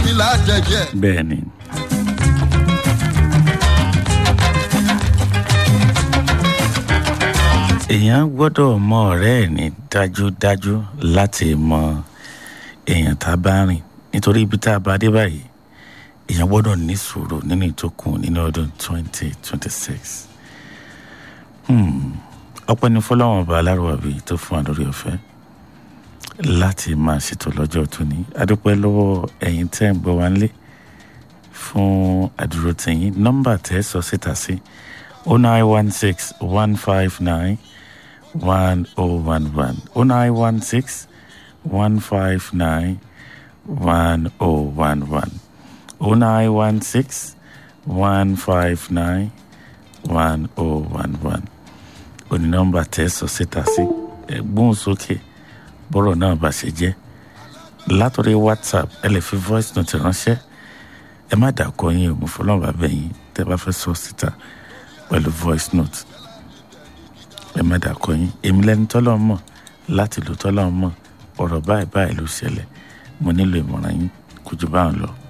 mi lájẹjẹ. bẹ́ẹ̀ ni. èèyàn gbọ́dọ̀ mọ ọ̀rẹ́ ẹ̀ ní dájúdájú láti mọ èèyàn tá a bá rìn nítorí ibi tá a bá dé báyìí èèyàn gbọ́dọ̀ ní sùúrù nínú ìtókùn nínú ọdún twenty twenty six ọpẹ́ ní fọlọ́wọ́n ọba alárùwàbí tó fún wa lórí ọ̀fẹ́ láti máa ṣètò lọ́jọ́ tóní adúpẹ́ lọ́wọ́ ẹ̀yin tẹ́ ń gbọ́ wá nílé fún àdúró tẹ̀yìn nọ́mbà tẹ́ sọ síta sí o nine one six one five nine one oh one one o nine one six one five nine one oh one one o nine one six one five nine one oh one one òní nọ́mbà tẹ́ sọ síta sí ẹ̀gbọ́n sókè bọ́rọ̀ náà bá ṣe jẹ́ látọ̀rí whatsapp ẹ lè fi voice note ránṣẹ́ ẹ má dàkọ yín o mo fọlọ́n bá bẹ̀ yín tẹ́ bá fẹ́ sọ síta pẹ̀lú voice note ẹ má dàkọ yín èmi lẹni tọ́lọ́ mọ̀ láti lò tọ́lọ́ mọ̀ ọ̀rọ̀ báyìí báyìí ló ṣẹlẹ̀ mo nílò ìmọ̀ràn yín kò jù báwọn lọ.